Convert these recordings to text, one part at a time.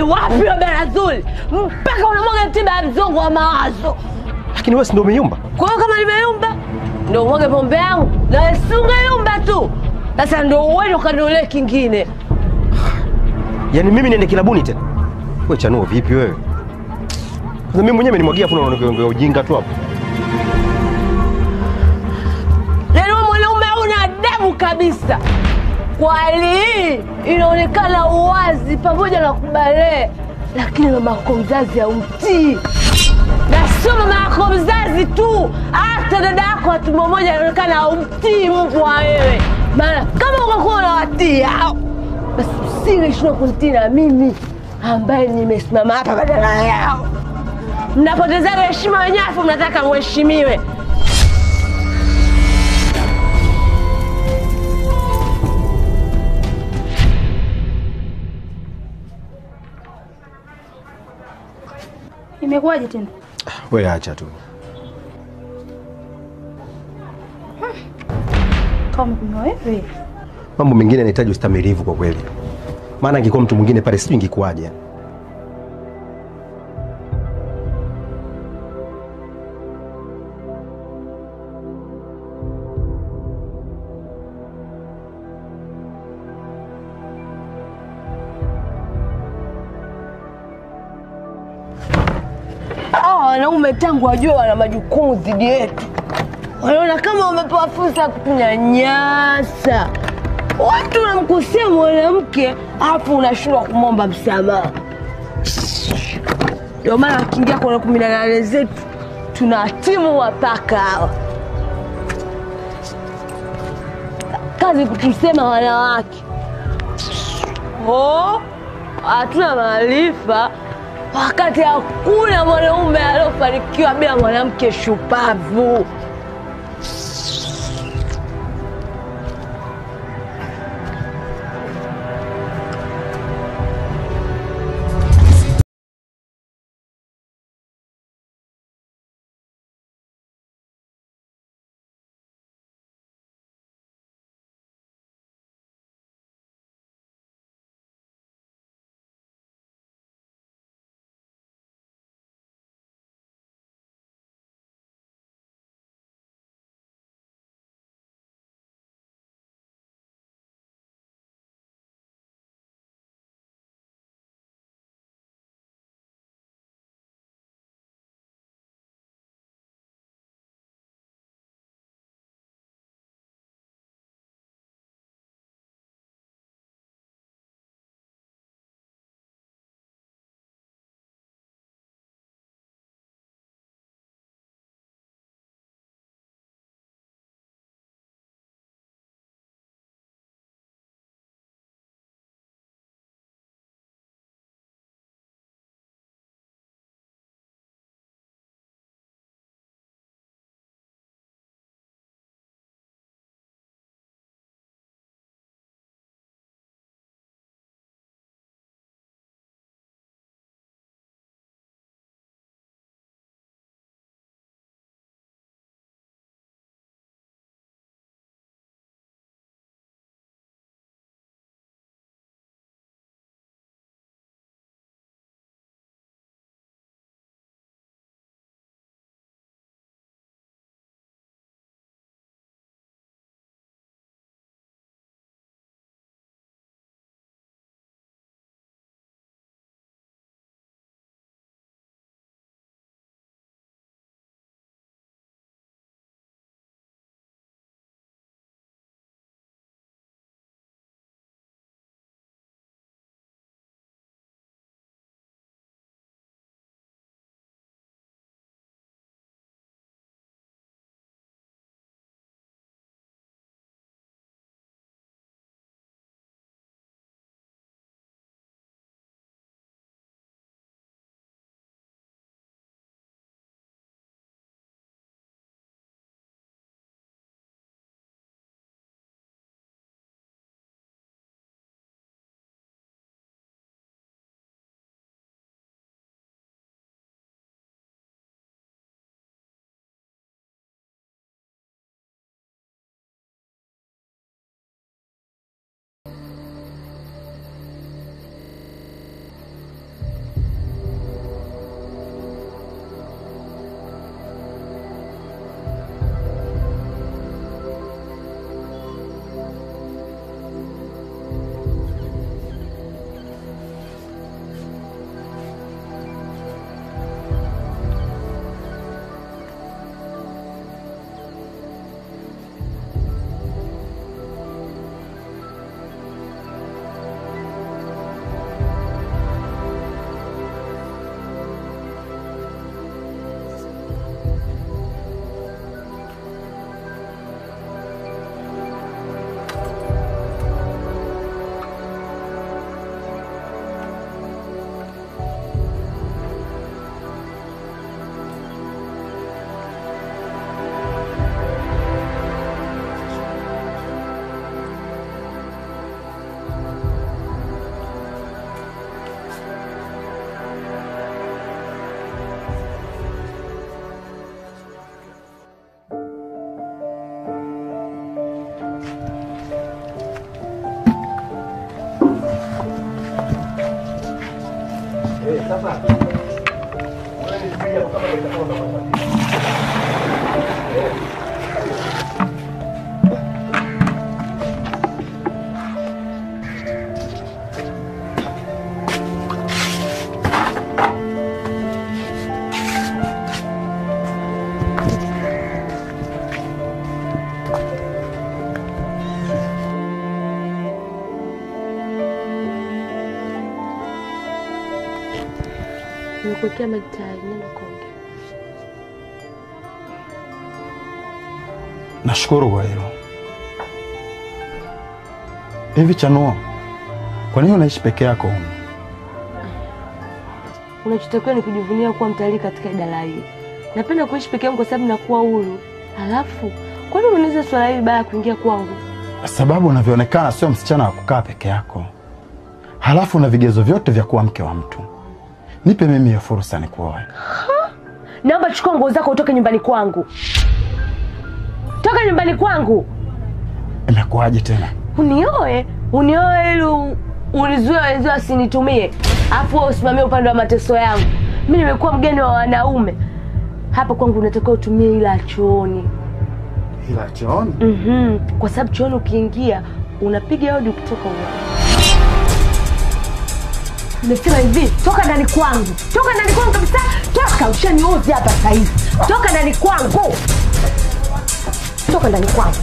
wapi wewe bwana Zuri? Mpaka unamwaga tiba ya mzongo wa mawazo. Lakini wewe si ndio umeyumba? Kwa hiyo kama nimeyumba ndio umwage pombe yangu na si ungeyumba tu. Sasa ndio uende ukanunulie kingine. Yaani mimi niende kilabuni tena? Wewe chanuo vipi wewe? Sasa mimi mwenyewe nimemwagia hapo unaongea ujinga tu hapo. Yaani wewe mwanaume una adabu kabisa. Kwa hali hii inaonekana uwazi pamoja na kubalee, lakini mama yako mzazi haumtii, na sio mama yako mzazi tu, hata dada yako wa tumbo moja inaonekana haumtii mbwa wewe. Maana kama ungekuwa unawatii hao, basi usingeshindwa kunitii na mimi ambaye nimesimama hapa badala yao. Mnapotezaga heshima wenyewe, afu mnataka mheshimiwe. Imekuwaje tena? Wewe acha tu. Kama umekunywa wewe. Mambo mengine yanahitaji ustamilivu kwa kweli. Maana angekuwa mtu mwingine pale sijui ingekuwaje. Hawa wanaume tangu wajue wana majukumu dhidi yetu, wanaona kama wamepewa fursa ya kutunyanyasa. Watu unamkosea mwanamke alafu unashindwa kumwomba msamaha. Ndio maana wakiingia kwenye kumi na nane zetu tuna timu wapaka hawa, kazi kutusema wanawake oh, hatuna maarifa wakati hakuna mwanaume aliyofanikiwa bila mwanamke shupavu. Nimekuwekea maji tayari, nenda kaongea. Nashukuru kwa hilo. Hivi Chanuo, kwa nini unaishi peke yako humu? Unachotakiwa ni kujivunia kuwa mtalii katika idara hii. Napenda kuishi peke yangu kwa sababu nakuwa huru. Halafu, kwa nini unaweza swala hili baada ya kuingia kwangu? Sababu unavyoonekana sio msichana wa kukaa peke yako, halafu una vigezo vyote vya kuwa mke wa mtu. Nipe mimi hiyo fursa nikuoe. Naomba chukua nguo zako utoke nyumbani kwangu. Toka nyumbani kwangu. Imekuwaje tena? Unioe, unioe ili u- unizuie wenzio wasinitumie, afu wewe usimamie upande wa mateso yangu. Mimi nimekuwa mgeni wa wanaume hapa kwangu, unatakiwa utumie ila ya chooni. Ila chooni Mhm, kwa sababu chooni ukiingia unapiga hodi, ukitoka uwa. Nimesema hivi, toka ndani kwangu, toka ndani kwangu kabisa, toka! Ushaniuzi hapa sasa hivi, toka ndani kwangu, toka ndani kwangu.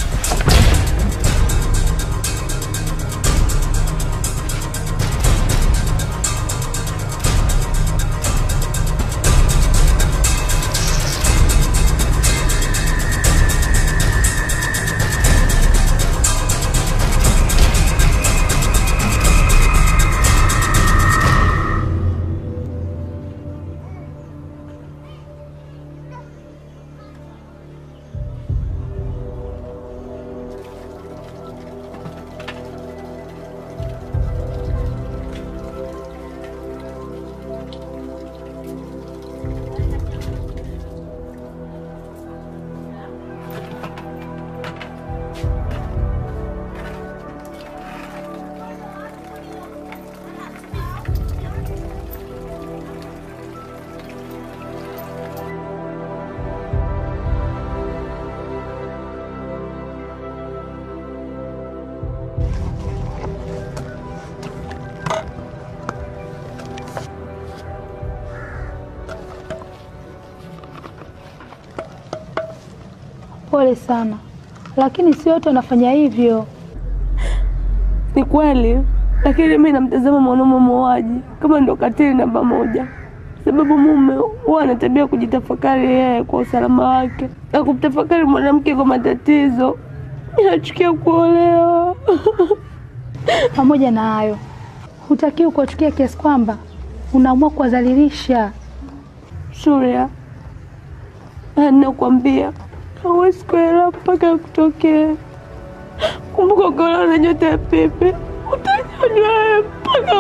Pole sana, lakini si wote wanafanya hivyo. Ni kweli, lakini mi namtazama mwanaume muuaji kama ndo katili namba moja, sababu mume huwa ana tabia kujitafakari yeye kwa usalama wake na kumtafakari mwanamke kwa matatizo. Inachukia kuolewa. Pamoja na hayo, hutakiwi kuwachukia kiasi kwamba unaamua kuwadhalilisha. Surya, nakwambia hawezi kuelewa mpaka kutokea. Kumbuka ukiolewa na nyota ya pepe utajua mpaka